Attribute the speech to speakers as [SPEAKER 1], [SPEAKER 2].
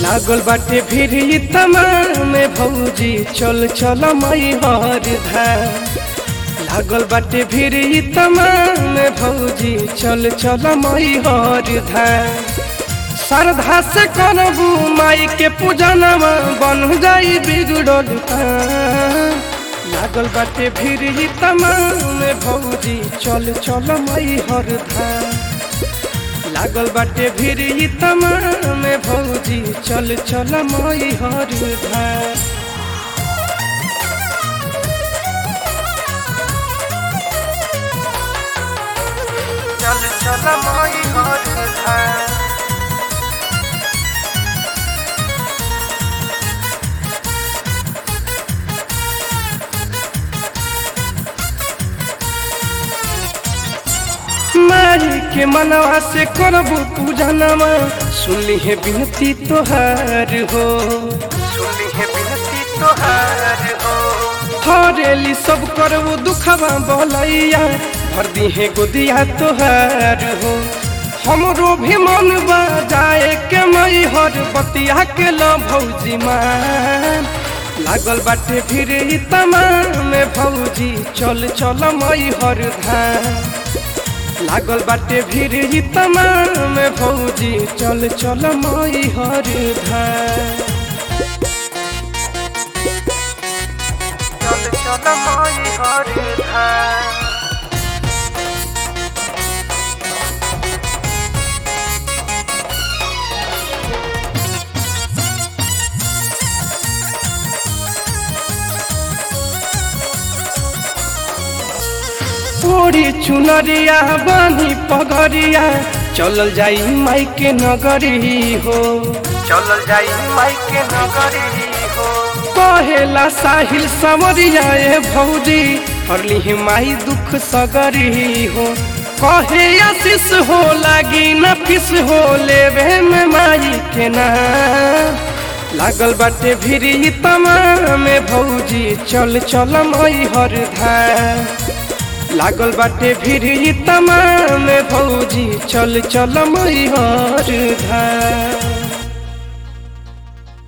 [SPEAKER 1] लागल बाटे भीड़ तमाम भौजी चल चल मई हर धाम लागल बाटे भीड़ तमाम भौजी चल चल मई हर धाम श्रद्धा से करबू माई के पूजनमा बन जाई बिगड़ल काम। लागल बाटे भीड़ तमाम भौजी चल चल मई हर धाम लागल बाटे भीड़ तमाम भौजी चल चल मई हर धाम चल चल मई हर धाम माई के मनवा से करबू पूजनमा सुनली है बिनती तोहार हो सुनली है बिनती तोहार हो हरेली सब करबू दुखवा बोलैया भर दी है गोदिया तोहार हो हमरो भी मन जाए के मई हर बतिया के ल भौजी मान लागल बाटे फिर तमाम भौजी चल चल मई हर धाम लागल बाटे भीड़ तमाम भौजी चल चल मई हर धाम चल चल मई हर धाम ओरी चुनरिया बानी पगरिया चलल जाई माई के नगरी हो चलल जाई माई के नगरी हो कहेला साहिल समरिया ए भौजी हरली ही माई दुख सगरी हो कहे आशीष हो लागी न फिस हो लेवे में माई के नाम लागल बाटे भिरी तमाम भौजी चल चल मई हर धाम लागल बाटे भीड़ तमाम भौजी चल चल मई हर धाम